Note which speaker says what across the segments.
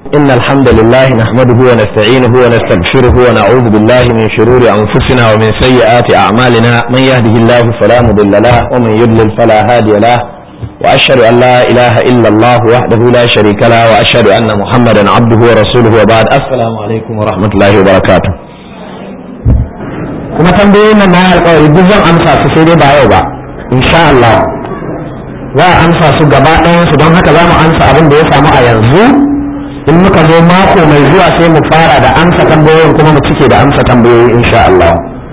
Speaker 1: إن الحمد لله نحمده ونستعينه ونستغفره ونعوذ بالله من شرور أنفسنا ومن سيئات أعمالنا من يهده الله فلا مضل له ومن يضلل فلا هادي له وأشهد أن لا إله إلا الله وحده لا شريك له وأشهد أن محمدا عبده ورسوله وبعد السلام عليكم ورحمة الله وبركاته kuma tambayoyin nan na alƙawari duk zan amsa su sai dai ba yau ba insha Allah za a amsa su gaba ɗayan su don haka za mu amsa abin da ya samu a yanzu in muka zo mako mai zuwa sai mu fara da amsa tambayoyin kuma mu cike da amsa tambayoyi insha Allah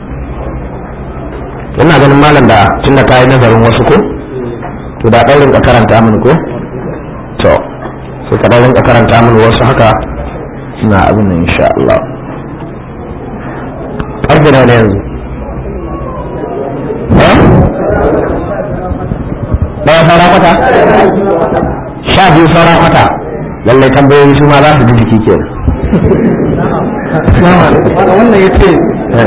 Speaker 1: ina ganin malam da tunda ka yi nazarin wasu ko to da ɗaurin ka karanta mini ko to sai ka ɗaurin ka karanta mini wasu haka suna abin nan insha Allah ƙarfe na yanzu ɗaya saura kwata sha biyu saura kwata lallai tambayoyi su ma za su ji jiki ke
Speaker 2: wannan ya ce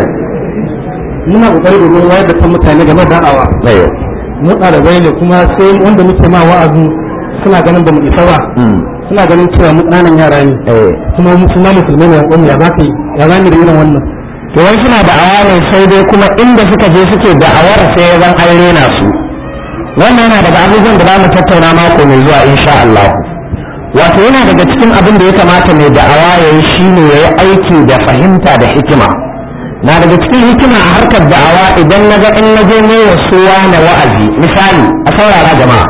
Speaker 2: muna kokari domin wayar da kan mutane game da da'awa mu ɗalibai ne kuma sai wanda muke ma wa'azi suna ganin ba mu isa ba suna ganin cewa mu ƙananan yara ne kuma mu suna musulmai ne wanda ya za ka yi ya za mu da irin wannan
Speaker 1: to wai suna da'awa ne sai dai kuma inda suka je suke da'awar sai ya zan an rena su wannan yana daga abubuwan da za mu tattauna mako mai zuwa insha Allah wato yana daga cikin abin da ya kamata mai da'awa ya yi shine ya yi aiki da fahimta da hikima na daga cikin hikima a harkar da'awa idan na ga in na je ne wasu na wa'azi misali a saurara jama'a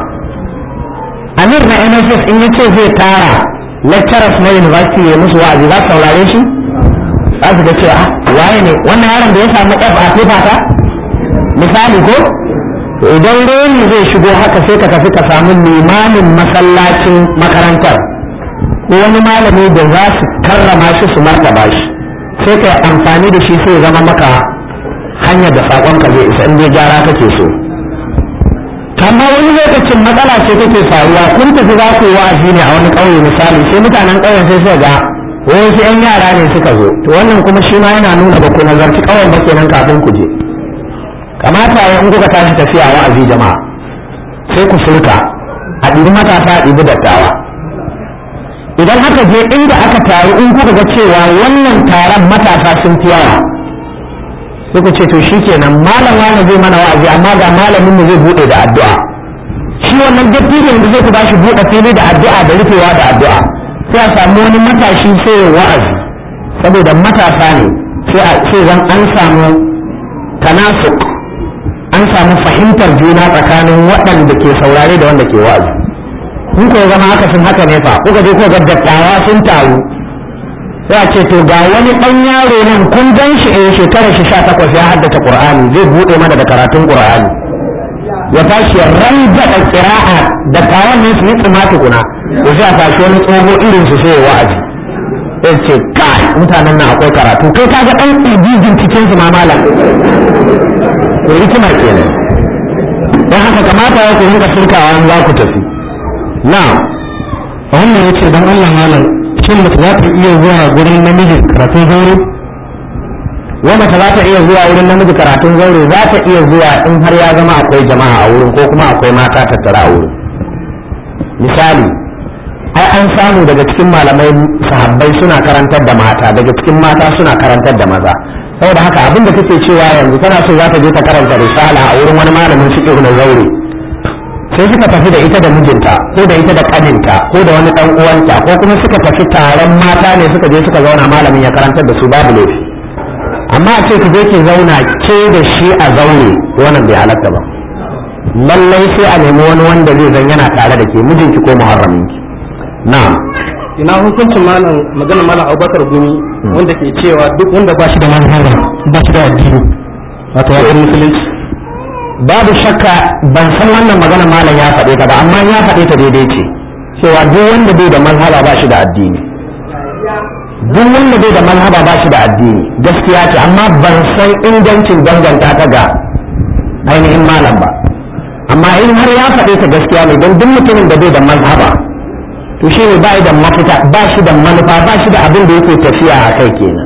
Speaker 1: amir na nss in yace zai tara lecturers na university ya musu wa'azi za su saurare shi za su ga cewa waye ne wannan yaron da ya samu f a paper ta misali ko to idan reni zai shigo haka sai ka tafi ka samu limamin masallacin makarantar ko wani malami da za su karrama shi su martaba shi sai ka amfani da shi sai zama maka hanyar da sakon ka zai isa inda gyara kake so amma wani lokacin matsala ce take faruwa kun tafi za ku wa'azi ne a wani ƙauye misali sai mutanen ƙauyen sai suka ga wasu 'yan yara ne suka zo to wannan kuma shi ma yana nuna ba ku nazarci ƙauyen ba kenan kafin ku je kamata ya in kuka tashi tafiya wa'azi jama'a sai ku furka a ɗibi matasa a ɗibi dattawa idan aka je inda aka taru in kuka ga cewa wannan taron matasa sun fi yawa sai ku ce to shikenan malam wani zai mana wa'azi amma ga malamin mu zai bude da addu'a shi wannan dattijo da zai ku bashi bude fili da addu'a da rufewa da addu'a sai a samu wani matashi sai ya wa'azi saboda matasa ne sai zan an samu tanasuk an samu fahimtar juna tsakanin waɗanda ke saurare da wanda ke wa'azi in ko zama haka sun haka ne fa kuka je kuka ga dattawa sun taru sai a ce to ga wani ɗan yaro nan kun gan shi a shekarar shi sha takwas ya haddace qur'ani zai buɗe mana da karatun qur'ani ya tashi ya ranja da qira'a dattawan ne su yi tsima tukuna to sai a tashi wani tsoho irin su sai ya wa'azi sai ce kai mutanen nan akwai karatu kai kaga ɗan ibijin cikin su ma malam to hikima kenan don haka kamata ya ku rinka shirkawa za ku tafi na
Speaker 2: wannan ya ce don allah malam shin mace za ta iya zuwa gurin namiji karatun zaure
Speaker 1: wa mace za ta iya zuwa wurin namiji karatun zaure za ta iya zuwa in har ya zama akwai jama'a a wurin ko kuma akwai mata tattara a wurin misali ai an samu daga cikin malamai sahabbai suna karantar da mata daga cikin mata suna karantar da maza saboda haka abin da kake cewa yanzu tana so za ta je ta karanta risala a wurin wani malamin fiqh na zaure sai suka tafi da ita da mijinta ko da ita da kaninta ko da wani dan uwanta ko kuma suka tafi taron mata ne suka je suka zauna malamin ya karantar da su babu laifi amma a ce ki je ki zauna ke da shi a zaure wannan bai halatta ba lallai sai a nemi wani wanda zai zan yana tare da ke mijinki ko muharraminki na'am
Speaker 2: ina hukuncin malam magana malam abubakar gumi wanda ke cewa duk wanda ba shi da manhaja ba shi da addini wato ya musulunci
Speaker 1: babu shakka ban san wannan magana malam ya faɗe ta ba amma ya faɗe ta daidai ce cewa duk wanda bai da mazhaba ba shi da addini duk wanda bai da mazhaba ba shi da addini gaskiya ce amma ban san ingancin danganta ta ga ainihin malam ba amma in har ya faɗe ta gaskiya ne don duk mutumin da bai da mazhaba to shi ne ba da mafita ba shi da manufa ba shi da abin da yake tafiya a kai kenan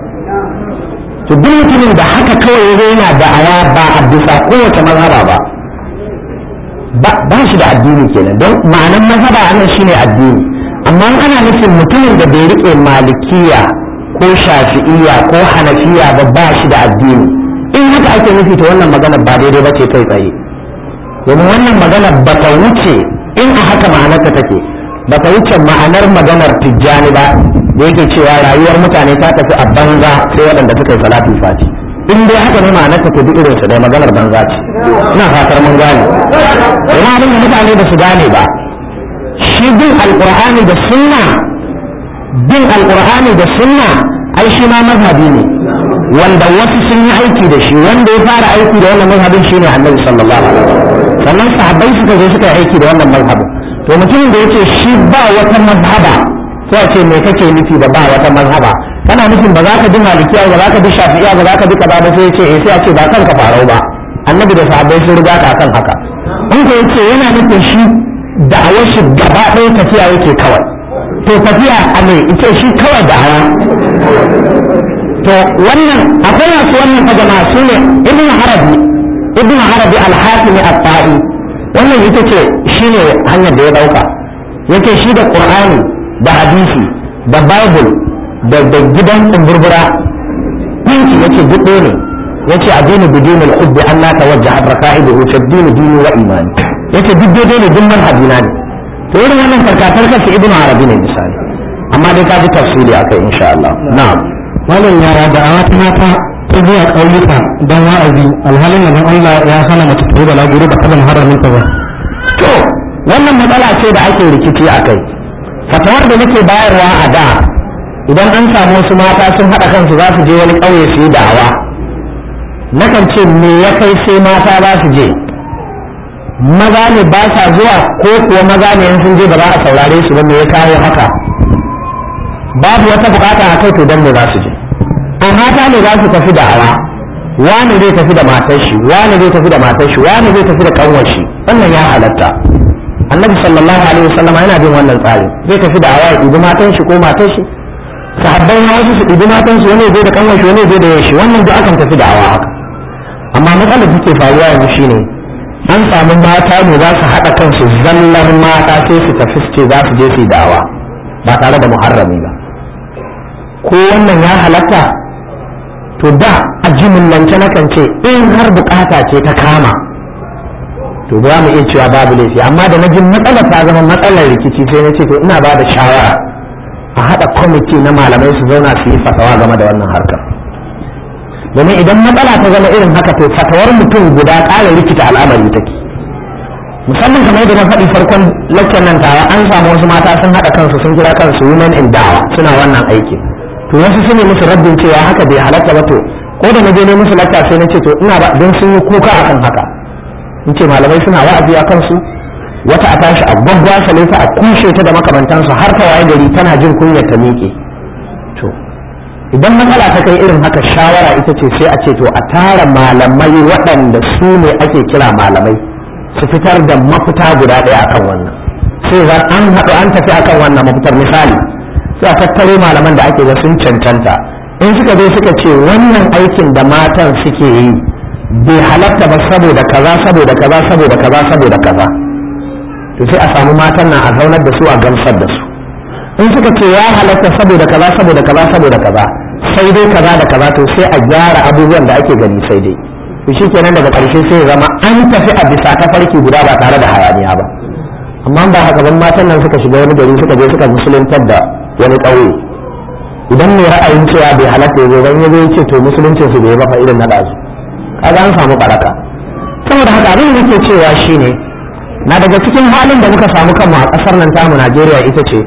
Speaker 1: to duk mutumin da haka kawai ya yana da'awa ba a bisa kowace mazhaba ba ba shi da addini kenan don ma'anan mazhaba a nan shine addini amma ana nufin mutumin da bai rike malikiya ko shafi'iya ko hanafiya ba ba shi da addini in haka ake nufi ta wannan magana ba daidai ba ce kai tsaye domin wannan magana ba ta wuce in a haka ma'anarta take ba ta wuce ma'anar maganar tijjani ba da yake cewa rayuwar mutane ta tafi a banza sai waɗanda suka yi salatu fati in dai haka ne ma'anar ta duk irin su dai maganar banza ce ina fatar mun gane kuma abin da mutane ba su gane ba shi bin alqur'ani da sunna bin alqur'ani da sunna ai shi ma mazhabi ne wanda wasu sun yi aiki da shi wanda ya fara aiki da wannan mazhabin shine annabi sallallahu alaihi wasallam sannan sahabbai suka zo suka yi aiki da wannan mazhabin to mutumin da yace shi ba wata mazhaba sai a ce me kake nufi da ba wata mazhaba kana nufin ba za ka bi malikiya ba za ka bi shafi'iya ba za ka bi kaza ba sai yace eh sai a ce ba kanka farau ba annabi da sahabbai sun riga ka kan haka in ko yace yana nufin shi da'awar shi gaba ɗaya tafiya yake kawai to tafiya a me ita shi kawai da'awa to wannan akwai masu wannan fa jama'a su ne ibn harabi ibn harabi al-hatimi at-ta'i wannan ita ce shine hanyar da ya dauka yake shi da qur'ani da hadisi da bible da da gidan kumburbura yanki yace duk ɗaya ne yace addini bidin al-hubbi an la tawajjaha raka'ibuhu taddini dini wa imani yace duk daidai ne duk manhajina ne to irin wannan karkatar kace ibn harabi ne misali amma dai ka ji tafsiri akai insha Allah na'am
Speaker 2: malam yara da a wata mata ta zuwa ƙauyuka don wa'azi alhalin da Allah ya hana mace ta yi balaguro da kalan haramin ta ba.
Speaker 1: to wannan matsala ce da ake rikici a kai fatawar da nake bayarwa a da idan an samu wasu mata sun haɗa kansu za su je wani ƙauye su yi da'awa nakan ce me ya kai sai mata za su je maza ne ba sa zuwa ko kuwa maza ne in sun je ba za a saurare su ba me ya kawo haka babu wata bukata a kai to dan me za su je a mata ne za su tafi da'awa wani zai tafi da matar shi wani zai tafi da matar shi wani zai tafi da kanwar shi wannan ya halatta annabi sallallahu alaihi wasallam yana bin wannan tsari zai tafi da awa ya ɗibi matan shi ko matar shi sahabbai ma wasu su ɗibi matan su wani zai da kanwar shi wani zai da yashi wannan duk akan tafi da awa haka amma matsalar da ke faruwa yanzu shine an samu mata ne za su haɗa kansu zallar mata sai su tafi su ce za su je su yi da'awa ba tare da muharrami ba ko wannan ya halatta to da a jimillance na kan ce in har bukata ce ta kama to ba mu iya cewa babu laifi amma da na ji matsala ta zama matsalar rikici sai na ce to ina ba da shawara a haɗa kwamiti na malamai su zauna su yi fatawa game da wannan harkar domin idan matsala ta zama irin haka to fatawar mutum guda ƙara rikita al'amari take musamman kamar yadda na faɗi farkon lakcan nan tawa an samu wasu mata sun haɗa kansu sun kira kansu women in dawa suna wannan aiki to wasu su ne musu rabbin cewa haka bai halatta ba to ko da na je ne musu lakka sai na ce to ina ba don sun yi kuka akan haka in ce malamai suna wa'azi a kansu wata a tashi a gwaggwasa ta a kushe ta da makamantansu har ta waye gari tana jin kunyar ta miƙe to idan matsala ta kai irin haka shawara ita ce sai a ce to a tara malamai waɗanda su ne ake kira malamai su fitar da mafita guda ɗaya akan wannan sai zan an haɗu an tafi akan wannan mafitar misali sai a tattaro malaman da ake ga sun cancanta in suka zo suka ce wannan aikin da matan suke yi bai halatta ba saboda kaza saboda kaza saboda kaza saboda kaza to sai a samu matan nan a zaunar da su a gamsar da su in suka ce ya halatta saboda kaza saboda kaza saboda kaza sai dai kaza da kaza to sai a gyara abubuwan da ake gani sai dai to shikenan daga ƙarshe sai ya zama an tafi a bisa tafarki guda ba tare da hayaniya ba amma ba haka ban matan nan suka shiga wani gari suka je suka musuluntar da wani ƙauye idan mai ra'ayin cewa bai halatta ya zo ban ya zo ya ce to musuluncin su bai ba fa irin na ɗazu kaga an samu baraka saboda haka abin da nake cewa shine na daga cikin halin da muka samu kanmu a ƙasar nan tamu Najeriya ita ce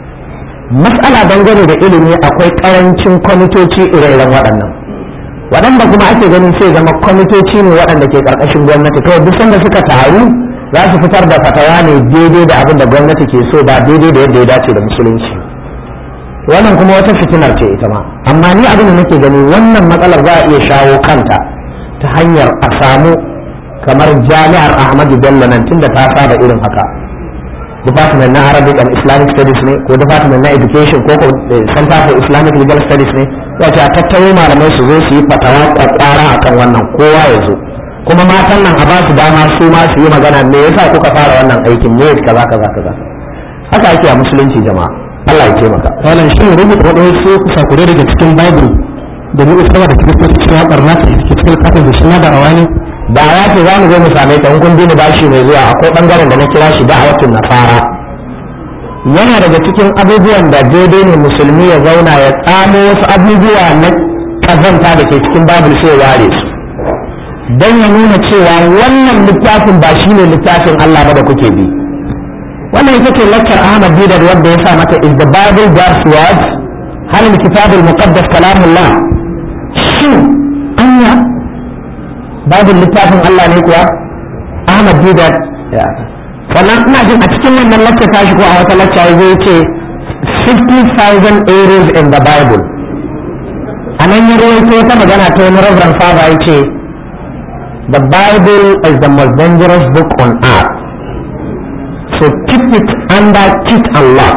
Speaker 1: mas'ala dangane da ilimi akwai ƙarancin kwamitoci ire-iren waɗannan waɗanda kuma ake ganin sai zama kwamitoci ne waɗanda ke ƙarƙashin gwamnati kawai duk sanda suka taru za su fitar da fatawa ne daidai da abin da gwamnati ke so ba daidai da yadda ya dace da musulunci wannan kuma wata fitinar ce ita ma amma ni abin da nake gani wannan matsalar za a iya shawo kanta ta hanyar a samu kamar jami'ar ahmadu bello nan tunda ta saba irin haka department na arabic and islamic studies ne ko department na education ko ko center for islamic legal studies ne wace a tattaro malamai su zo su yi fatawa kwakwara akan wannan kowa ya zo kuma matan nan a ba su dama su ma su yi magana me yasa kuka fara wannan aikin ne kaza kaza kaza haka ake a musulunci jama'a Allah ya taimaka
Speaker 2: wannan shi ne rubuta waɗansu sakure daga cikin bible da mu isarwa da kiristoci cewa barna ta ke cikin kafin da shi na da'awa ne
Speaker 1: da'awa ce za mu zo mu same ta in kun bi ni bashi mai zuwa akwai bangaren da na kira shi da'awatun nasara yana daga cikin abubuwan da daidai ne musulmi ya zauna ya tsamo wasu abubuwa na kazanta da ke cikin babul sai ya ware su don ya nuna cewa wannan littafin ba shi ne littafin Allah ba da kuke bi wannan ita ce lakcar Ahmad Bidar wanda ya sa mata is the Bible God's words hal kitab al-muqaddas kalamullah shin anya babin littafin Allah ne kuwa Ahmad Bidar sannan ina jin a cikin wannan lakcar tashi ko a wata lakcar zai ce 50,000 errors in the Bible a nan ya rawaito wata magana ta wani Reverend Father ya ce The Bible is the most dangerous book on earth. So keep it under kit and lock.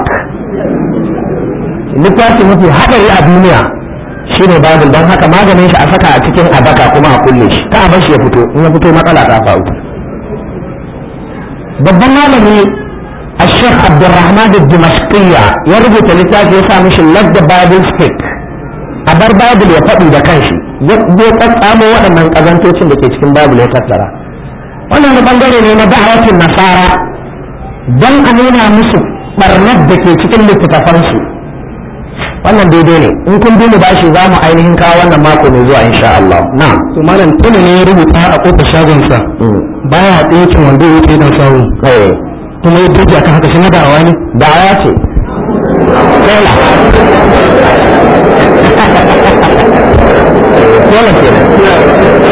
Speaker 1: Littafi mafi haɗari a duniya shine Bible don haka maganin shi a saka a cikin adaka kuma a kulle shi ta bar shi ya fito in ya fito matsala ta faru. Babban malami a Sheikh Abdulrahman Dimashqiyya ya rubuta littafi ya sa mishi Let the Bible Speak. A bar Bible ya faɗi da kanshi. zai tsatsamo waɗannan ƙazantocin da ke cikin babu ya tattara wannan wani bangare ne na da'awatin nasara don a nuna musu barnar da ke cikin littattafansu wannan daidai ne in kun bi mu bashi za mu ainihin kawo wannan mako mai zuwa insha Allah na
Speaker 2: to malam tuna ne ya rubuta a kofar shagonsa baya ɗinkin wanda ya wuce dan sawu kuma ya duka akan haka shi na da'awa ne
Speaker 1: da'awa ce kela dole ke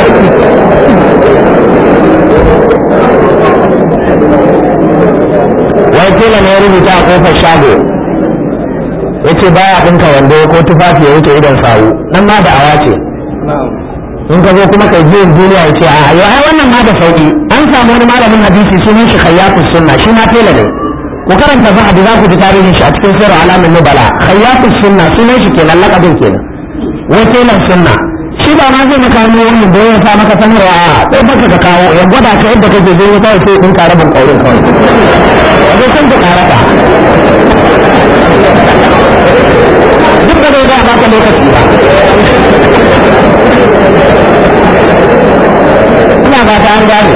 Speaker 1: wai tela ne ya rubuta a kofar shago ya ce baya ɗinka wando ko tufafi ya wuce idan sawu nan ma da'awa ce in ka zo kuma kai biyan duniya ya ce a yau ai wannan ma da sauki an samu wani malamin hadisi sunan shi khayyafus sunna shi ma tela ne ku karanta zahabi za ku ji tarihin shi a cikin sirru alamin nubala khayyafus sunna sunan shi kenan lakabin kenan wai telan sunna shi ba ma zai maka hannu wannan da ya sa maka sanarwa a sai baka ka kawo ya gwada ka yadda kake zai ya kawai sai ɗinka rabin ƙaurin kawai zai san ka ƙarata duk da zai ga baka lokaci ba ina ba ta an gane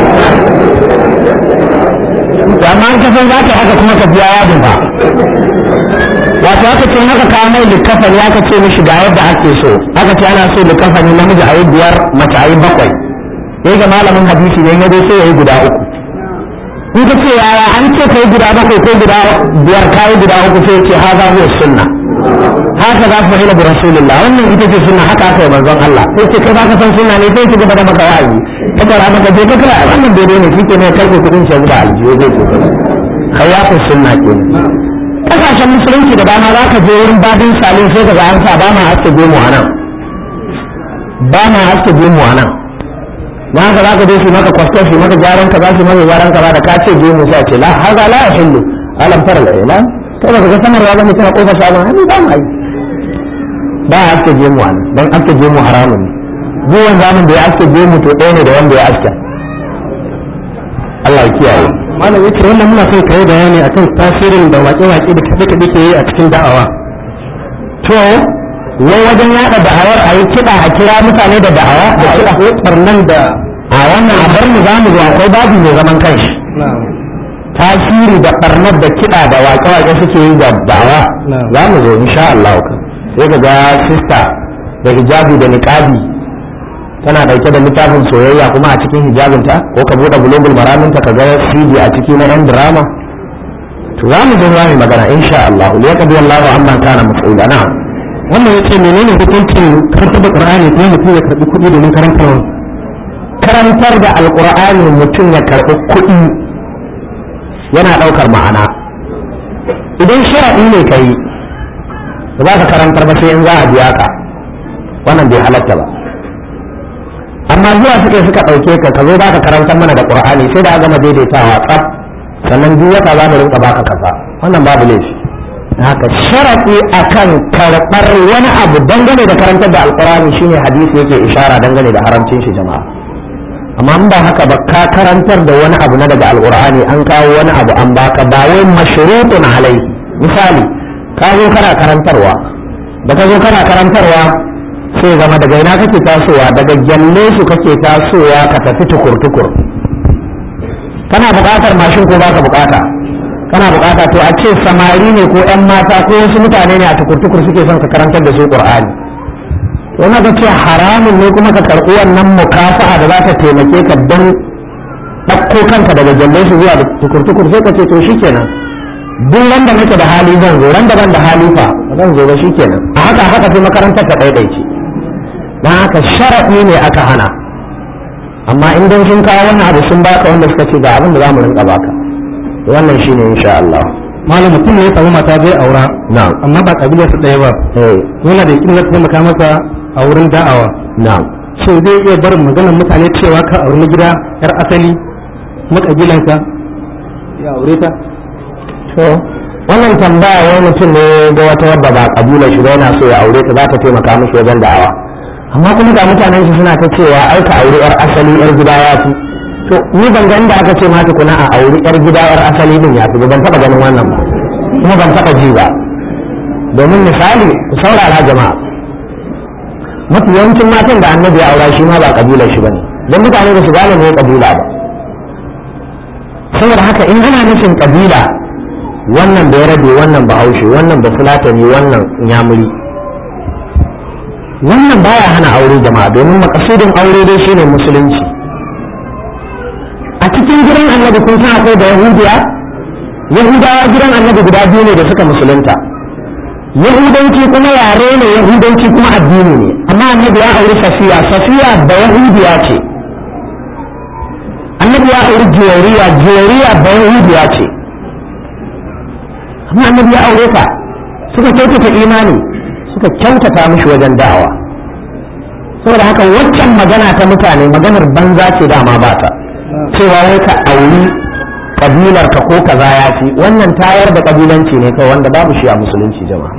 Speaker 1: amma an kasan za ka yi haka kuma ka biya yadin ba wato aka ce haka kawo mai likafani aka ce mishi ga yadda ake so aka ce ana so likafani namiji a yi biyar mace a yi bakwai sai ga malamin hadisi ne ya sai ya yi guda uku in ka ce yaya an ce ka yi guda bakwai ko guda biyar ka yi guda uku sai ce haza huwa sunna haka za su fahimta bi rasulullah wannan ita ce sunna haka aka yi manzon Allah sai ce kai ba ka san sunna ne sai ki gaba da maka wa'azi ta kara maka je ka kira wannan daidai ne kike ne karfe kudin shi zuwa aljiyo zai ce khayyafu sunna kenan kasashen musulunci da dama za ka je wurin babin salin sai ka ga an sa ba ma haske gemu a nan ba ma haske gemu a nan na haka za ka je su maka kwastar su maka gyaran ka za su maka gyaran ka ba da ka ce gemu sai ce la haza la ya hillu alam fara la ila kai ba ka ga sanarwa ba mutum a kofar shagon hannu ba mu yi ba a haske gemu a nan don haske gemu haramun ne duk wanda zamun da ya haske gemu to ɗaya ne da wanda ya haske Allah ya kiyaye
Speaker 2: malam yace wannan muna son kai bayani akan tasirin da waƙe-waƙe da kaɗe-kaɗe ke yi a cikin da'awa
Speaker 1: to wai wajen yaɗa da'awar a yi kiɗa a kira mutane da da'awa da kiɗa
Speaker 2: ko barnan da
Speaker 1: a wannan a bar mu za mu zo akwai babu mai zaman kanshi tasiri da ɓarnar da kiɗa da waƙe-waƙe suke yi da da'awa za mu zo insha Allah sai ka ga sista da hijabi da niqabi tana dauke da littafin soyayya kuma a cikin hijabinta ko ka bude bulugul maraminta ka ga CD a ciki na yan drama to za mu zo mu magana insha Allah li yaqdi Allahu amma kana mas'ula na
Speaker 2: wannan yace menene hukuncin karantar da Qur'ani ko mutum ya karbi kuɗi domin karantarwa
Speaker 1: karantar da alqur'ani mutum ya karbi kuɗi yana daukar ma'ana idan sharadi ne kai ba ka karantar ba sai in za a biya ka wannan bai halatta ba amma zuwa suka suka ɗauke ka ka zo ba ka karantar mana da ƙur'ani sai da gama daidaitawa tsaf sannan duk wata za mu rinka baka kasa wannan babu laifi haka sharaɗi akan karɓar wani abu dangane da karantar da alƙur'ani shine hadisi yake ishara dangane da haramcin shi jama'a amma in ba haka ba ka karantar da wani abu na daga alqur'ani an kawo wani abu an baka ba wai mashrutun alai misali ka zo kana karantarwa da ka zo kana karantarwa sai zama daga ina kake tasowa daga gyalle su kake tasowa ka tafi tukur-tukur kana buƙatar mashin ko baka buƙata kana buƙata to a ce samari ne ko 'yan mata ko wasu mutane ne a tukur-tukur suke son ka karantar da su ƙur'ani to na ga ce haramun ne kuma ka karɓi wannan mukafa'a da za ta taimake ka don ɗauko kanka daga gyalle su zuwa tukur-tukur sai ka ce to shikenan duk wanda nake da hali zan zo ran da ban da hali fa zan zo ba shikenan a haka haka sai makarantar ta ɗaiɗaice don haka sharaɗi ne aka hana amma in don sun kawo wannan abu sun baka wanda suka ce ga abin da za mu rinka baka wannan shine insha Allah
Speaker 2: malam mutum ne ya samu mata zai aura
Speaker 1: na'am
Speaker 2: amma ba kabilar su ɗaya ba
Speaker 1: eh
Speaker 2: yana da yakin zai taimaka masa a wurin da'awa
Speaker 1: na'am
Speaker 2: so zai iya barin maganar mutane cewa ka auri na gida yar asali kuma kabilanka ya aure ta
Speaker 1: to wannan tambaya wani mutum ne ga wata wadda ba kabilar shi ba yana so ya aure ta za ta taimaka mishi wajen da'awa amma kuma ga mutanen shi suna ta cewa ai ka aure yar asali yar gida ya fi to ni ban ga inda aka ce ma tukuna a aure yar gida yar asali din ya fi ban taba ganin wannan ba kuma ban taba ji ba domin misali ku saurara jama'a mafi yawancin matan da annabi ya aura shi ma ba kabilar shi bane don mutane ba su gane me kabila ba saboda haka in ana nufin kabila wannan da ya rabe wannan bahaushe wannan ba fulatani wannan nyamuri wannan baya hana aure jama'a domin makasudin aure dai shine musulunci a cikin gidan annabi kun san akwai da yahudiya yahudawa gidan annabi guda biyu ne da suka musulunta yahudanci kuma yare ne yahudanci kuma addini ne amma annabi ya auri safiya safiya da yahudiya ce annabi ya auri jiyariya jiyariya da yahudiya ce amma annabi ya aure ta suka kyautata imani suka kyautata mishi wajen da'awa saboda haka waccan magana ta mutane maganar banza ce dama ba ta cewa wai ka auri kabilar ka ko kaza ya fi wannan tayar da kabilanci ne kai wanda babu shi a musulunci jama'a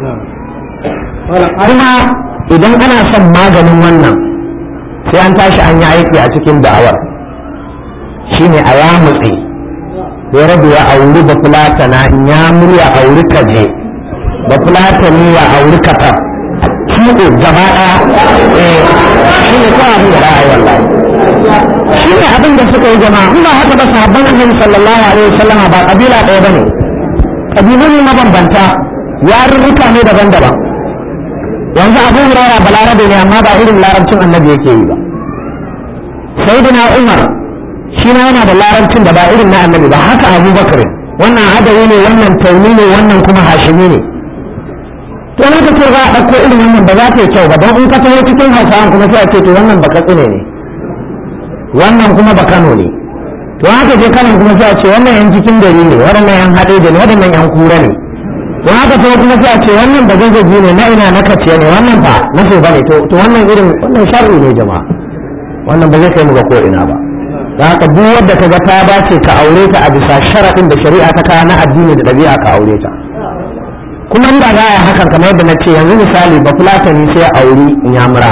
Speaker 1: kuma idan ana son maganin wannan sai an tashi an yi aiki a cikin da'awar shine a yamutse ya rabu ya auri da fulatana in ya murya auri kaje da fulatani ya auri katar kiɗo gaba ɗaya eh shi ne kawai abin da ra'ayi wallahi shi ne abin da suka yi jama'a in ba haka ba sahabban annabi sallallahu alaihi wasallama ba kabila ɗaya bane kabilu ne mabambanta yarurruka ne daban-daban yanzu abu hurara balarabe ne amma ba irin larabcin annabi yake yi ba sayyidina umar shi ma yana da larabcin da ba irin na annabi ba haka abubakar wannan adawi ne wannan tauni ne wannan kuma hashimi ne to na ka ce za a ɗauko irin wannan ba za ta yi kyau ba don in ka taho cikin hausawan kuma sai a ce to wannan ba katsine ne wannan kuma ba kano ne to haka je kanan kuma sai a ce wannan yan cikin gari ne waɗannan yan haɗe da ne waɗannan yan kura ne to haka taho kuma sai a ce wannan ba zazzaji ne na ina na kaciya ne wannan ba na so ba ne to wannan irin wannan sharri ne jama'a wannan ba zai kai mu ga ko ina ba da haka duk wadda ka ga ta dace ka aure ta a bisa sharaɗin da shari'a ta kawo na addini da ɗabi'a ka aure ta kuma inda za a yi hakan kamar yadda na ce yanzu misali ba fulatani sai auri nyamura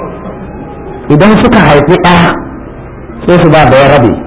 Speaker 1: idan suka haifi ɗaya sai su ba da ya rabe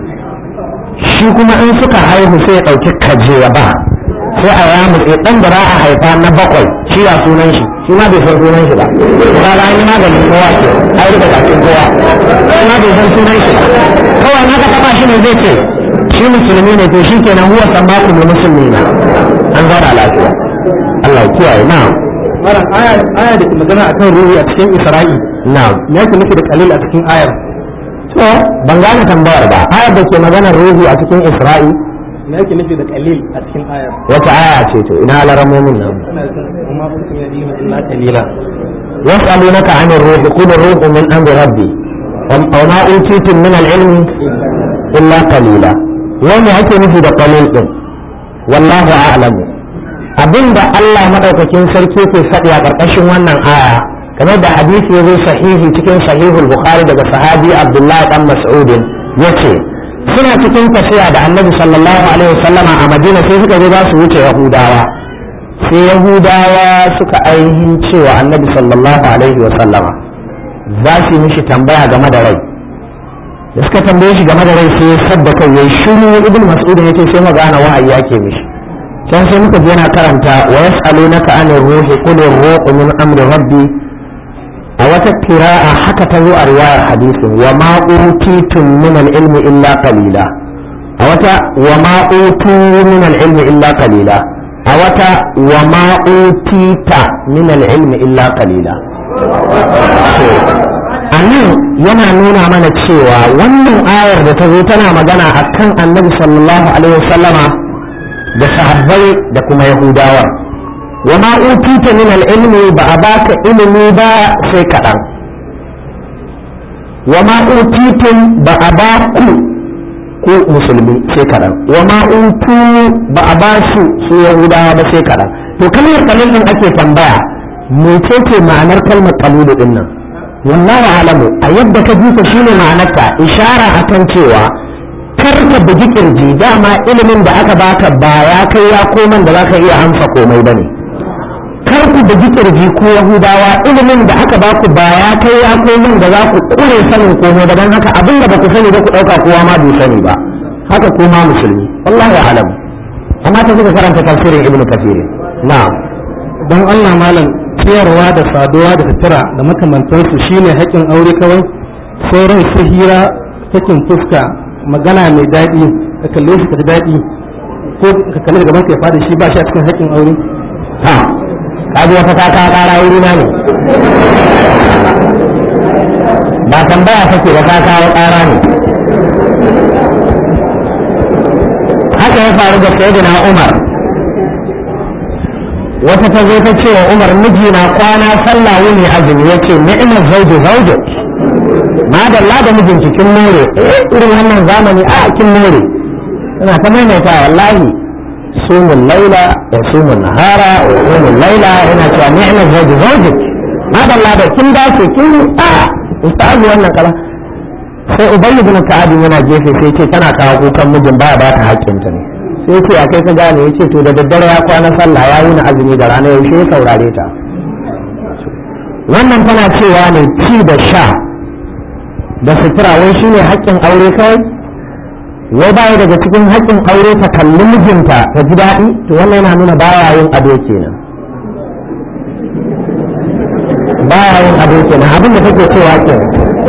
Speaker 1: shi kuma in suka haihu sai ya ɗauki kaje ya ba sai a yamutse ɗan da za a haifa na bakwai shi ya sunan shi shi ma bai san sunan shi ba ba ga yi maganin kowa ke ai rika bakin kowa shi ma bai san sunan shi ba kawai na ka taba shi ne zai ce shi musulmi ne to shi kenan huwa sammaku ne musulmi na an zauna lafiya Allah ya kiyaye na'am
Speaker 2: malam aya aya da ke magana akan ruhi a cikin isra'i
Speaker 1: na'am
Speaker 2: me yake nufi da kalil a cikin ayar
Speaker 1: to ban gane tambayar ba ayar da ke maganar ruhu a cikin isra'i
Speaker 2: me yake nufi da kalil a cikin ayar
Speaker 1: wata aya ce to ina laramomin nan
Speaker 2: kuma kun ya dina illa kalila
Speaker 1: يسألونك عن الروح قل الروح من أمر ربي وما أوتيتم من العلم إلا قليلا وما ake nufi da qalil din wallahu a'lamu abinda Allah madaukakin sarki ke faɗi a ƙarƙashin wannan aya kamar da hadisi ya zo sahihi cikin sahihul bukhari daga sahabi abdullahi dan mas'udin yace suna cikin tafiya da annabi sallallahu alaihi wasallama a madina sai suka je za su wuce yahudawa sai yahudawa suka ainihin cewa annabi sallallahu alaihi wasallama za su yi mishi tambaya game da rai da suka tambaye shi game da rai sai ya sadda kai yayi shiru ibn mas'ud yace sai mu gane wahayi yake mishi can sai muka je yana karanta wa yas'alunaka anir ruhi qul ar-ruhu min amri rabbi a wata kira'a haka ta zo a riwayar hadisin wa ma utitum min al-ilmi illa qalila a wata wa ma utu min al-ilmi illa qalila a wata wa ma utita min al-ilmi illa qalila a nan yana nuna mana cewa wannan ayar da ta zo tana magana akan annabi sallallahu alaihi wasallama da sahabbai da kuma yahudawa wa ma utita min al-ilmi ba a baka ilimi ba sai kaɗan wa ma utitum ba a ba ku ku musulmi sai kaɗan wa ma utu ba a ba su su yahudawa ba sai kaɗan to kalmar kalil din ake tambaya mecece ma'anar kalmar kalilu din nan wallahu alamu a yadda ka ji ta shine ma'anarta ishara akan cewa kar ka bugi kirji dama ilimin da aka baka ba ya kai ya koman da zaka iya amsa komai bane kar ku bugi kirji ko yahudawa ilimin da aka baku ba ya kai ya koman da za ku kure sanin komai ba dan haka abin da baku sani ba ku dauka kowa ma bai sani ba haka kuma musulmi wallahu alamu amma ta suka karanta tafsirin ibnu kathir na'am
Speaker 2: don Allah malam ciyarwa da saduwa da sutura da makamantansu shine haƙƙin aure kawai sauran su hira sakin fuska magana mai daɗi ka kalle shi ka ji daɗi ko ka kalle gaban ka ya fada shi ba shi a cikin haƙƙin aure
Speaker 1: ha kaji wata ta ka kara wuri na ne ba tambaya take ba ta kawo kara ne haka ya faru da sayyidina Umar wata ta zo ta ce wa Umar mijina kwana sallah wuni azumi yace ni'mal zawju zawjuk madalla da mijinki kin more eh irin wannan zamani a kin more ina ta maimaita wallahi sumun laila wa sumun nahara wa sumun laila ina cewa ni'mal zawju zawjuk madalla da kin dace kin a ustazu wannan kala sai ubayy ibn ka'ab yana gefe sai ce tana kawo kukan mijin baya ba ta haƙƙinta ne sai ce akai ka gane yace to da daddare ya kwana sallah ya yi na azumi da rana yaushe ya saurare ta wannan tana cewa ne ci da sha da sutura wai shine haƙƙin aure kawai wai baya daga cikin haƙƙin aure ta kalli mijinta ta ji daɗi to wannan yana nuna baya yin ado kenan baya yin ado kenan abin da take cewa kenan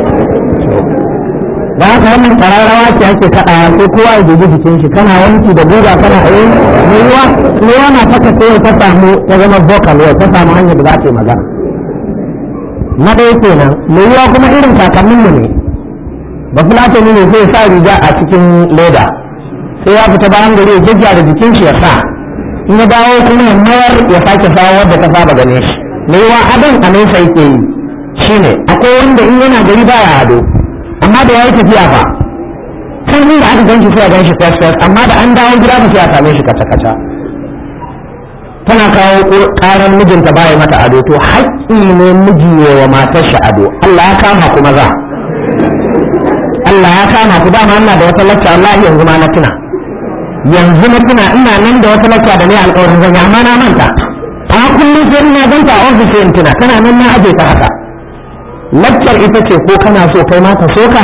Speaker 1: da haka wannan ƙararrawa ce ake kaɗawa sai kowa ya dubi jikin shi kana wanki da guga kana a yin ruwa ruwa na fata sai ta samu ta zama vocal ta samu hanyar da za ta yi magana na ɗaya kenan mai ruwa kuma irin kakannin mu ne ba fulatani ne sai sa riga a cikin leda sai ya fita bayan gari ya gyaggyara jikin shi ya sa in ya dawo kuma ya mayar ya sake sawa wadda ta saba gane shi mai ruwa adon a nesa yake yi shine akwai wanda in yana gari baya ado amma da yayi tafiya fa sai ni da aka ganshi sai a ganshi fes fes amma da an dawo gida ba sai a same shi kaca kaca tana kawo karan mijinta baya mata ado to haƙƙi ne miji wa matar shi ado Allah ya kama ku maza Allah ya kama ku dama ina da wata lacca wallahi yanzu ma na tuna yanzu na tuna ina nan da wata lacca da ne alƙawarin zan amma na manta a kullum sai ina ganta a ofis sai in tuna tana nan na aje ta haka laccar ita ce ko kana so kai ma ka so ka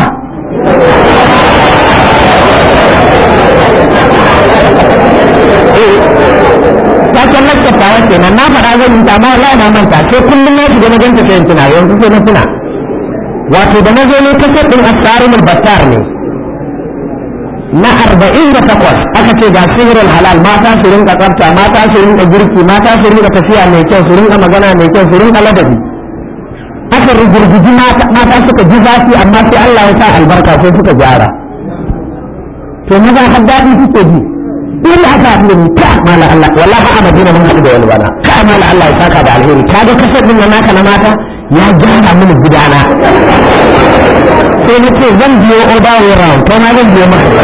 Speaker 1: taken laccar ta wace nan na faɗa zan yi ta amma wallahi na manta sai kullum na shiga na ganta sai in tuna yanzu sai na tuna wato da na zo ne kasar ɗin asarin battar ne na arba'in da takwas aka ce ga sihirin halal mata su rinka tsafta mata su rinka girki mata su rinka tafiya mai kyau su rinka magana mai kyau su rinka ladabi aka rigirgiji mata suka ji zafi amma sai Allah ya sa albarka sai suka gyara to maza har daɗi suke ji in aka haɗu da ni ka mala Allah wallahi a Madina mun haɗu da wani bana ka mala Allah ya saka da alheri ka ga kasar din naka na mata ya gyara mini gidana sai na ce zan biyo order way round kai ma zan biyo maka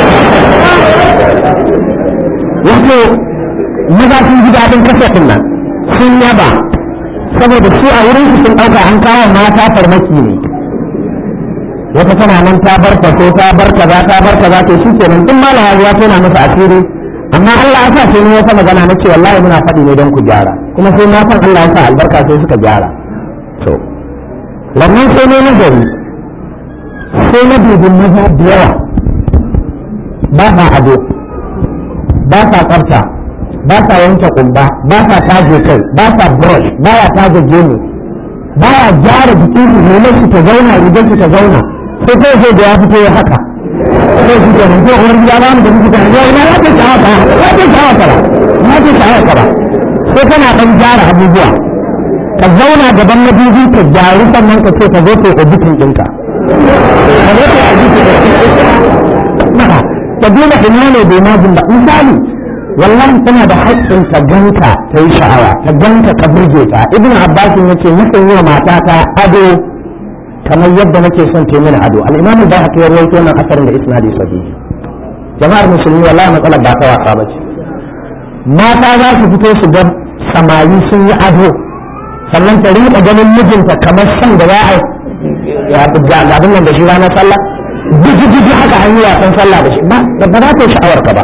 Speaker 1: wato maza sun ji daɗin kasar din nan sun yaba saboda su a wurin su sun ɗauka an kawo mata farmaki ne wata tana nan ta bar faso ta bar kaza ta bar kaza to shi kenan duk malama ya tona masa asiri amma Allah ya sa sai ni wata magana na ce wallahi muna faɗi ne don ku gyara kuma sai na san Allah ya sa albarka sai suka gyara to wannan sai ne nazari sai na dubin maza da yawa ba sa ado ba sa tsafta ba sa yanke kumba ba sa taje kai ba sa brush ba ya taje gemu ba ya gyara jikin su ne su ta zauna rigar su ta zauna sai kai sai da ya fito ya haka sai shi kenan ko uwar gida ba mu da muke tare yau na ya ce shawa ka ya ce shawa ka ba ya ce shawa ka ba sai kana dan gyara abubuwa ka zauna gaban na biyu ka gyaru sannan ka ce ka zo ka editin ɗinka ka zo ka editin ɗinka ka duba ina ne bai majin ba misali wallahi tana da haƙƙin ta ganka ta yi sha'awa ta ganka ka burge ta ibn abbas ya ce nakan yi wa matata ado kamar yadda nake son ta mini ado al-imam al-bahaqi ya rawaito wannan asarin da isnadi sahihi jama'ar musulmi wallahi matsalar ba ta wasa ba ce mata za su fito su ga samari sun yi ado sannan ta rinka ganin mijinta kamar son da za a ya abin nan da shi ranar sallah jiji haka an yi wasan sallah da shi ba ba za ta yi sha'awar ka ba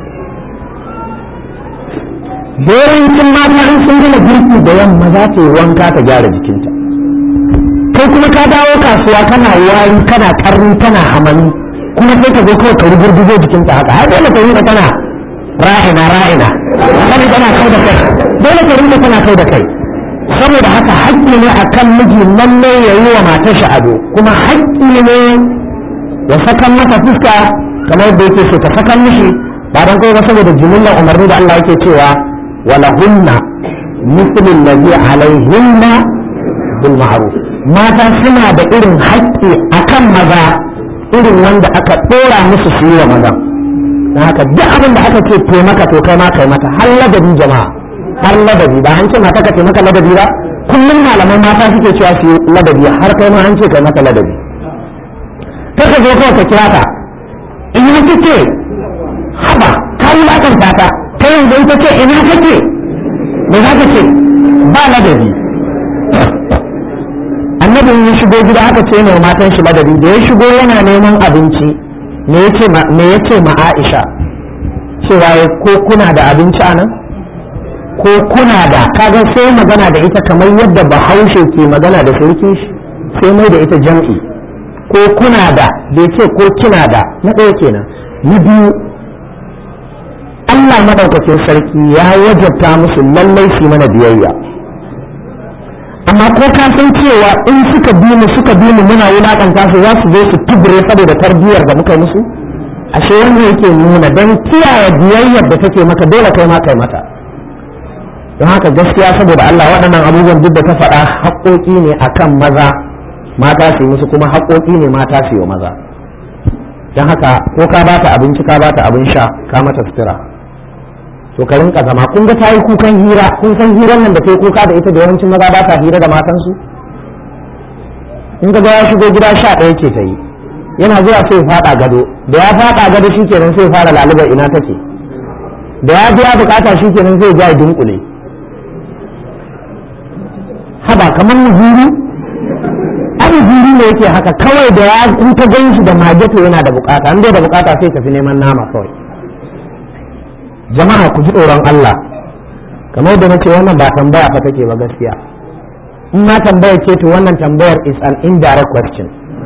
Speaker 1: yawancin mata in sun gina girki da yamma za ta yi wanka ta gyara jikinta kai kuma ka dawo kasuwa kana wari kana karni kana hamani kuma sai ka zo kawai ka rugurguzo jikinta haka har dole ka rinka kana ra'ina ra'ina kana kana kai da kai dole ka rinka kana kai da kai saboda haka haƙƙi ne akan miji lalle ya yi wa matar shi ado kuma haƙƙi ne ya sakan mata fuska kamar da yake so ta sakan mishi ba dan kai ba saboda jimillar umarni da Allah yake cewa wala hunna mithlu allazi alaihinna bil ma'ruf mata suna da irin haƙƙi akan maza irin wanda aka ɗora musu su yi wa maza don haka duk abin da aka ce taimaka to kai ma kai mata har ladabi jama'a har ladabi ba an ce mata ka taimaka ladabi ba kullum malaman mata suke cewa su yi ladabi har kai ma an ce kai mata ladabi kaka zo kawai ka kira ta ina kike haba ka yi lakanta ta ta yanzu ita ce ina kake me za ka ce ba ladabi annabin ya shigo gida aka ce ne matan shi ladabi da ya shigo yana neman abinci me ya ce ma Aisha cewa ko kuna da abinci a nan ko kuna da kaga sai magana da ita kamar yadda bahaushe ke magana da sarki sai mai da ita jam'i ko kuna da bai ce ko kina da na ɗaya kenan na biyu Allah madaukakin sarki ya wajabta musu lallai su mana biyayya amma ko ka san cewa in suka bi mu suka bi mu muna wulakanta su za su zo su tubure saboda tarbiyyar da muka musu ashe wanda yake nuna dan kiyaye biyayyar da take maka dole kai ma kai mata don haka gaskiya saboda Allah waɗannan abubuwan duk da ta faɗa haƙoƙi ne akan maza mata su yi musu kuma haƙoƙi ne mata su yi wa maza don haka ko ka ba ta abinci ka ba ta abin sha ka mata sutura to ka rinka zama kun ga tayi kukan hira kun san hirar nan da kai kuka da ita da yawancin maza ba ta hira da matansu in ka ga ya shigo gida sha ɗaya ce ta yi yana zuwa sai faɗa gado da ya faɗa gado shikenan sai fara lalubar ina take da ya biya bukata shikenan zai ja dunkule haba kamar muzuru an zuri ne yake haka kawai da ya in ka gan shi da mage to yana da bukata an da bukata sai tafi neman nama kawai jama'a ku ji tsoron Allah kamar da nace wannan ba tambaya fa take ba gaskiya in ma tambaya ce to wannan tambayar is an indirect question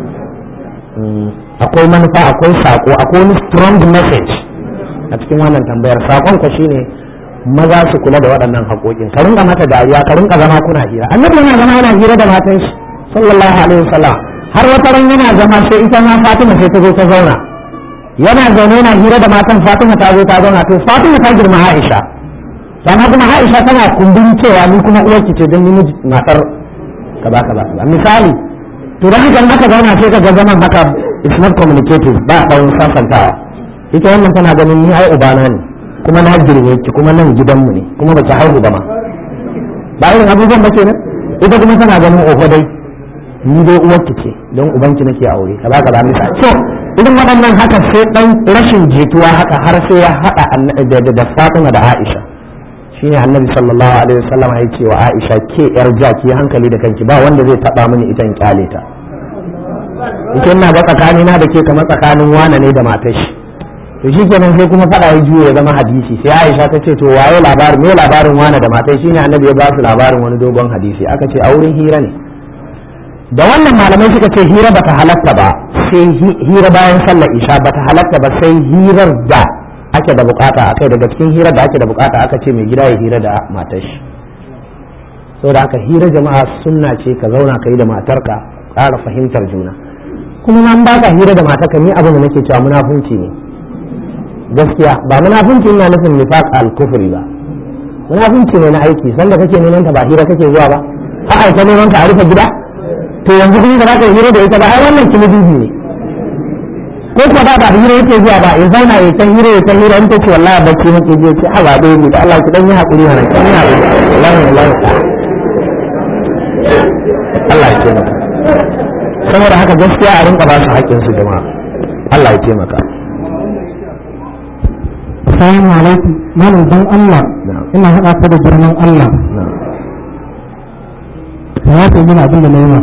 Speaker 1: akwai manufa akwai sako akwai wani strong message a cikin wannan tambayar sakon ka shine maza su kula da waɗannan haƙoƙin ka rinka mata dariya ka rinka zama kuna hira annabi yana zama yana hira da matan shi sallallahu alaihi wasallam har wata ran yana zama sai ita ma Fatima sai ta zo ta zauna yana zaune yana hira da matan Fatima ta zo ta zauna to Fatima ta girma Aisha sannan kuma Aisha tana kumbin cewa ni kuma uwarki ce don ni matar kaza kaza kaza misali to dan haka aka zauna sai ka ga zaman haka is not communicative ba dan sasantawa ita wannan tana ganin ni ai ubana ne kuma na girme ki kuma nan gidanmu ne kuma ba ki haihu ba ma ba irin abubuwan ba kenan ita kuma tana ganin oho dai ni dai uwarki ce don ubanki nake aure kaza kaza misa so irin waɗannan haka sai dan rashin jituwa haka har sai ya haɗa da Fatima da Aisha shine annabi sallallahu alaihi wasallam ya ce wa Aisha ke yar jaki hankali da kanki ba wanda zai taba mini ita in kyale ta ita ina ga tsakanina da ke kamar tsakanin wane ne da matar shi to shikenan sai kuma faɗa ya juya ya zama hadisi sai Aisha ta ce to waye labarin me labarin wane da matar shine annabi ya ba su labarin wani dogon hadisi aka ce a wurin hira ne da wannan malamai suka ce hira bata halatta ba sai hira bayan sallar isha ba ta halatta ba sai hirar da ake da bukata akai daga cikin hirar da ake da bukata aka ce mai gida ya hira da matar shi saboda aka hira jama'a sunna ce ka zauna ka yi da matarka ƙara fahimtar juna kuma nan ba ka hira da matarka ni abin da nake cewa munafunci ne gaskiya ba munafunci ina nufin nifaq al-kufri ba munafunci ne na aiki sanda kake neman ta ba hira kake zuwa ba a aika neman ka a rufe gida to yanzu kuma ba za ka hira da ita ba ai wannan kilibibi ne ko ko ba ba hira yake zuwa ba ya zauna ya san hira ya san hira in ta ce wallahi bacci nake je ce a ba dai ne da Allah ki dan yi hakuri mana kan yi hakuri wallahi wallahi Allah ya taimaka saboda haka gaskiya a rinka ba su haƙƙin su jama'a Allah ya taimaka
Speaker 2: Assalamu alaikum malam dan Allah ina haɗa ka da girman Allah ka yafe mini abin da na yi ma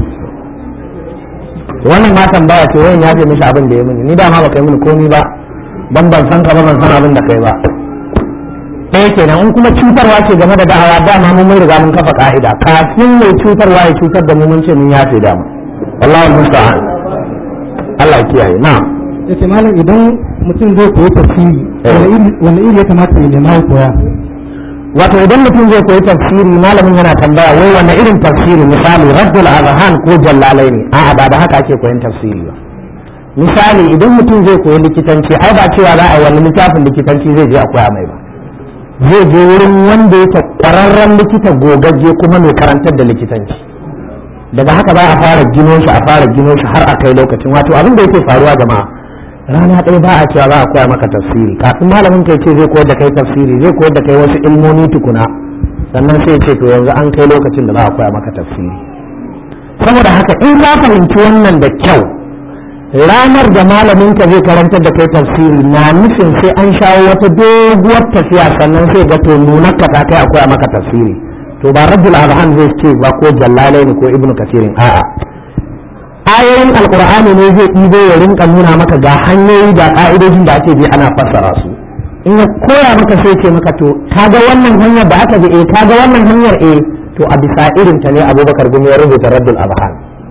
Speaker 1: wannan ma tambaya ce wayan ya fi mishi abin da ya mini ni dama ba kai mini komi ba dan ban san ka ba ban san abin da kai ba ɗaya kenan in kuma cutarwa ce game da da'awa dama mun mun riga mun kafa ka'ida kafin mai cutarwa ya cutar da mu mun ce mun yafe dama wallahi musta'an Allah ya kiyaye na
Speaker 2: yace malam idan mutum zai koyi tafsiri wani iri ya kamata ya nema ya koya
Speaker 1: wato idan mutum zai koyi tafsiri malamin yana tambaya wai wanne irin tafsiri misali raddul azhan ko jallalai ne a'a ba da haka ake koyon tafsiri ba misali idan mutum zai koyi likitanci ai ba cewa za a yi wani littafin likitanci zai je a koya mai ba zai je wurin wanda yake kwararren likita gogagge kuma mai karantar da likitanci daga haka ba a fara gino shi a fara gino shi har a kai lokacin wato abin da yake faruwa jama'a rana ɗaya ba a cewa za a koya maka tafsiri kafin malamin kai ce zai koyar da kai tafsiri zai koyar da kai wasu ilmomi tukuna sannan sai ce to yanzu an kai lokacin da za a koya maka tafsiri saboda haka in ka fahimci wannan da kyau ranar da malamin ka zai karantar da kai tafsiri na nufin sai an shawo wata doguwar tafiya sannan sai ga to nunar ka ta kai a koya maka tafsiri to ba rabbul azhan zai ce ba ko jallalai ko ibnu kasirin a'a ayoyin alkur'ani ne zai ɗibo ya rinka nuna maka ga hanyoyi da ƙa'idojin da ake bi ana fassara su in ya koya maka sai ce maka to kaga wannan hanyar da aka bi eh kaga wannan hanyar eh to a bisa irin ta ne abubakar gumi ya rubuta raddul abhan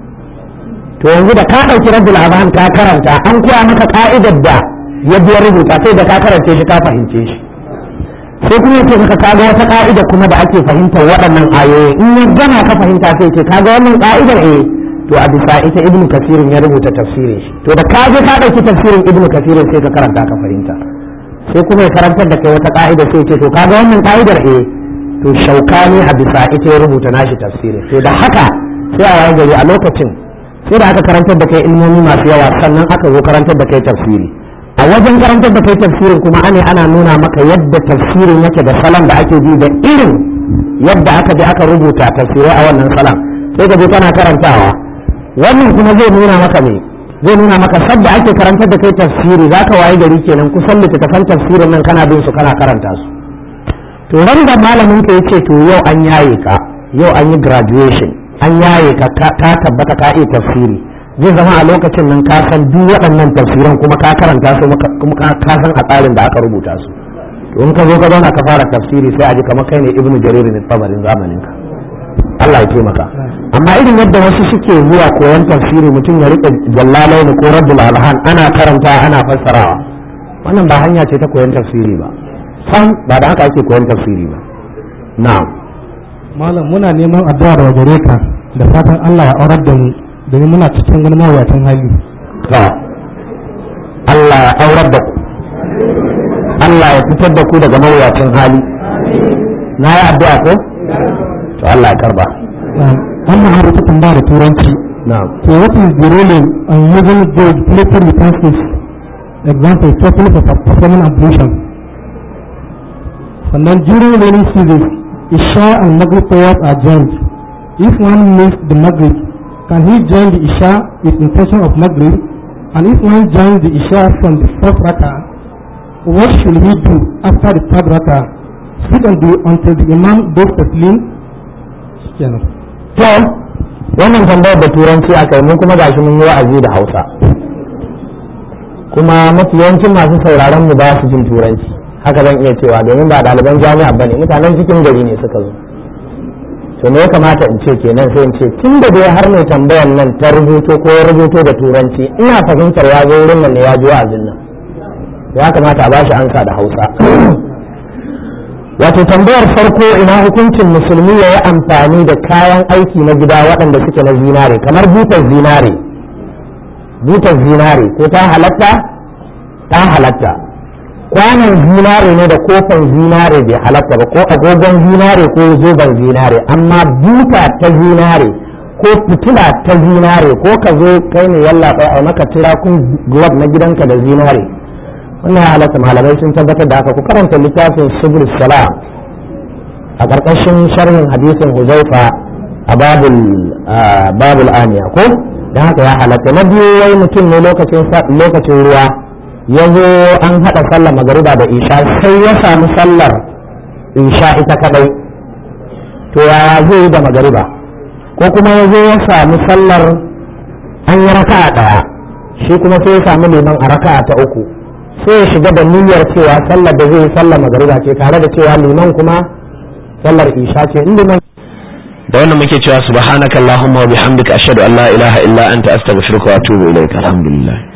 Speaker 1: to yanzu da ka ɗauki raddul abhan ka karanta an koya maka ka'idar da ya biya rubuta sai da ka karance shi ka fahimce shi sai kuma ya ce maka kaga wata ka'ida kuma da ake fahimtar waɗannan ayoyi in ya gana ka fahimta sai ce kaga wannan ka'idar eh to a bisa ita ibnu kasirin ya rubuta tafsirin shi to da ka je ka dauki tafsirin ibnu kasirin sai ka karanta ka fahimta sai kuma ya karantar da kai wata ka'ida sai ce to kaga wannan ka'idar eh to shaukani a bisa ita ya rubuta nashi tafsirin to da haka sai a waye gari a lokacin sai da aka karantar da kai ilmomi masu yawa sannan aka zo karantar da kai tafsiri a wajen karantar da kai tafsirin kuma ane ana nuna maka yadda tafsirin yake da salon da ake bi da irin yadda aka je aka rubuta tafsirai a wannan salon sai ka je kana karantawa wannan kuma zai nuna maka ne zai nuna maka sadda ake karantar da kai tafsiri za ka waye gari kenan kusan littattafan tafsirin nan kana bin su kana karanta su to ran da malamin ka yace to yau an yaye ka yau an yi graduation an yaye ka ka tabbata ka iya tafsiri zai zama a lokacin nan ka san duk waɗannan tafsiran kuma ka karanta su kuma ka san a tsarin da aka rubuta su to in ka zo ka zauna ka fara tafsiri sai a ji kamar kai ne ibnu jarir ne tsabarin zamanin ka Allah ya taimaka amma irin yadda wasu suke zuwa koyon tafsiri mutum ya rike jallalai ne ko rabbul alhan ana karanta ana fassarawa wannan ba hanya ce ta koyon tafsiri ba sam ba da haka ake koyon tafsiri ba na'am
Speaker 2: malam muna neman addu'a daga gare ka da fatan Allah ya aurar da mu domin muna cikin wani mawuyacin hali
Speaker 1: to Allah ya aurar da ku Allah ya fitar da ku daga mawuyacin hali na yi addu'a ko to Allah ya karba
Speaker 2: wannan har ta tambaya da turanci
Speaker 1: na'am
Speaker 2: so what is the role of using those plated utensils example especially for performing ablution sannan during rainy season isha and maghrib prayers are joined if one missed the maghrib can he join the isha with intention of maghrib and if one joins the isha from the fourth raka what should he do after the third raka sit and do until the imam does taslim kenan
Speaker 1: to wannan tambayar da turanci aka yi mun kuma gashi mun yi wa'azi da hausa kuma mafi yawancin masu sauraron mu ba su jin turanci haka zan iya cewa domin ba ɗaliban jami'a ba ne mutanen cikin gari ne suka zo to me ya kamata in ce kenan sai in ce tun da dai har mai tambayan nan ta rubuto ko rubuto da turanci ina fahimtar ya zo wurin nan ne ya ji wa'azin nan ya kamata a bashi ansa da hausa wato tambayar farko ina hukuncin musulmi ya yi amfani da kayan aiki na gida waɗanda suke na zinare kamar butar zinare butar zinare ko ta halatta ta halatta kwanan zinare ne da kofan zinare bai halatta ba ko agogon zinare ko zoben zinare amma buta ta zinare ko fitila ta zinare ko ka zo kai ne yalla a maka tirakun glove na gidanka da zinare wannan halatta malamai sun tabbatar da haka ku karanta littafin subul salam a ƙarƙashin sharhin hadisin huzaifa a babul babul aniya ko don haka ya halatta na biyu wai mutum ne lokacin ruwa ya zo an haɗa sallar magariba da isha sai ya samu sallar isha ita kadai to yaya zai yi da magariba ko kuma ya zo ya samu sallar an yi raka'a ɗaya shi kuma sai ya samu liman a raka'a ta uku sai ya shiga da niyyar cewa sallar da zai sallar magariba ce tare da cewa liman kuma sallar isha ce in liman
Speaker 3: da wannan muke cewa subhanakallahumma wa bihamdika ashhadu an la ilaha illa anta astaghfiruka wa atubu ilaik alhamdulillah